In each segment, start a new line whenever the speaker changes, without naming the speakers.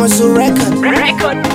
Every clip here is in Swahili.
Maso record.
Record.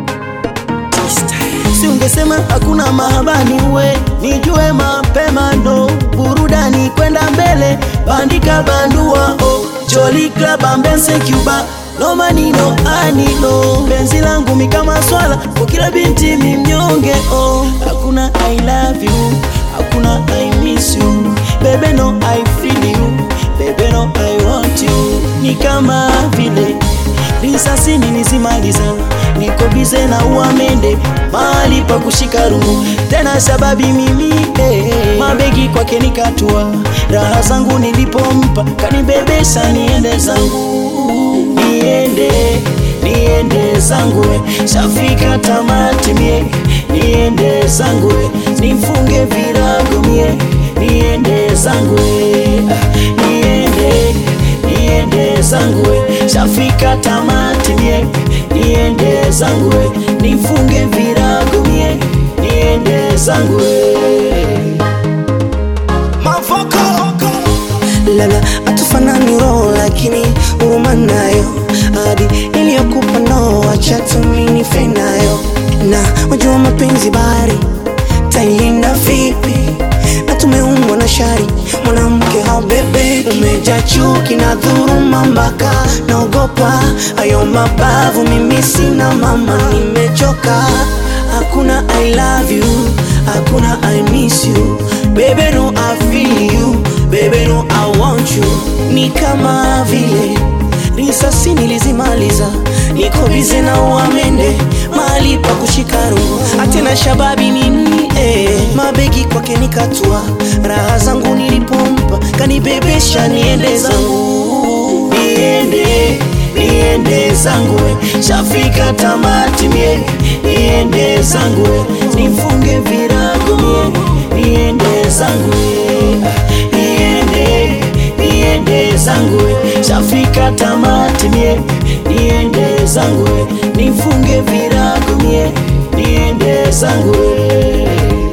Si ungesema hakuna mahabani we nijue mapema no burudani kwenda mbele bandika bandua oh Jolly Club ambense Cuba no manino anino penzi langu mi kama swala kwa kila binti mi mnyonge oh hakuna I love you hakuna I miss you baby no I feel you baby no I want you ni kama vile risasi nilizimaliza niko bize na uamende mahali pa kushika rungu tena sababi mimi eh, mabegi kwake nikatua raha zangu nilipompa kanibebesha niende zangu niende niende zangu we, shafika tamati mie niende zangu we, nifunge virago mie niende zangu we, ah, niende niende zangu we, shafika tamati mie niende zangu we, nifunge virago mie niende zangu we.
lala atufanani roho lakini huruma nayo hadi iliyokupa no acha tumini nayo na wajua mapenzi bahari tailinda vipi na tumeumbwa na shari mwanamke haubebe umeja chuki na dhuruma mpaka naogopa hayo mabavu mimi sina mama nimechoka hakuna i love you hakuna i miss you baby no i feel you baby no i want you ni kama vile risasi nilizimaliza niko bize na uamende mahali pa kushika roho atena shababi nini eh, mabegi kwake nikatua raha zangu nilipompa kanibebesha niende zangu
niende niende zangu we, shafika tamati mie niende zangu we, nifunge virago mie niende zangu we, ah, niende niende zangu we, shafika tamati mie niende zangu we, nifunge virago mie niende zangu we.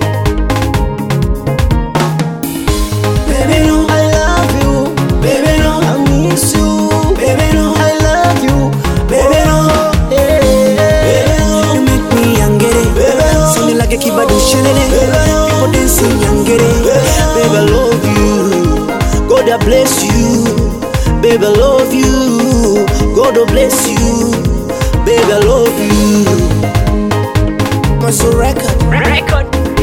Baby, no, I love you. Baby, no, I miss you. Baby, no, I love you. Baby, no, eh, baby, no.
You make me yangere Sounding like a kibadu shelele People dancing yangere Baby I love you God I bless you Baby I love you God I bless you Baby I love you
Maso record.
Record.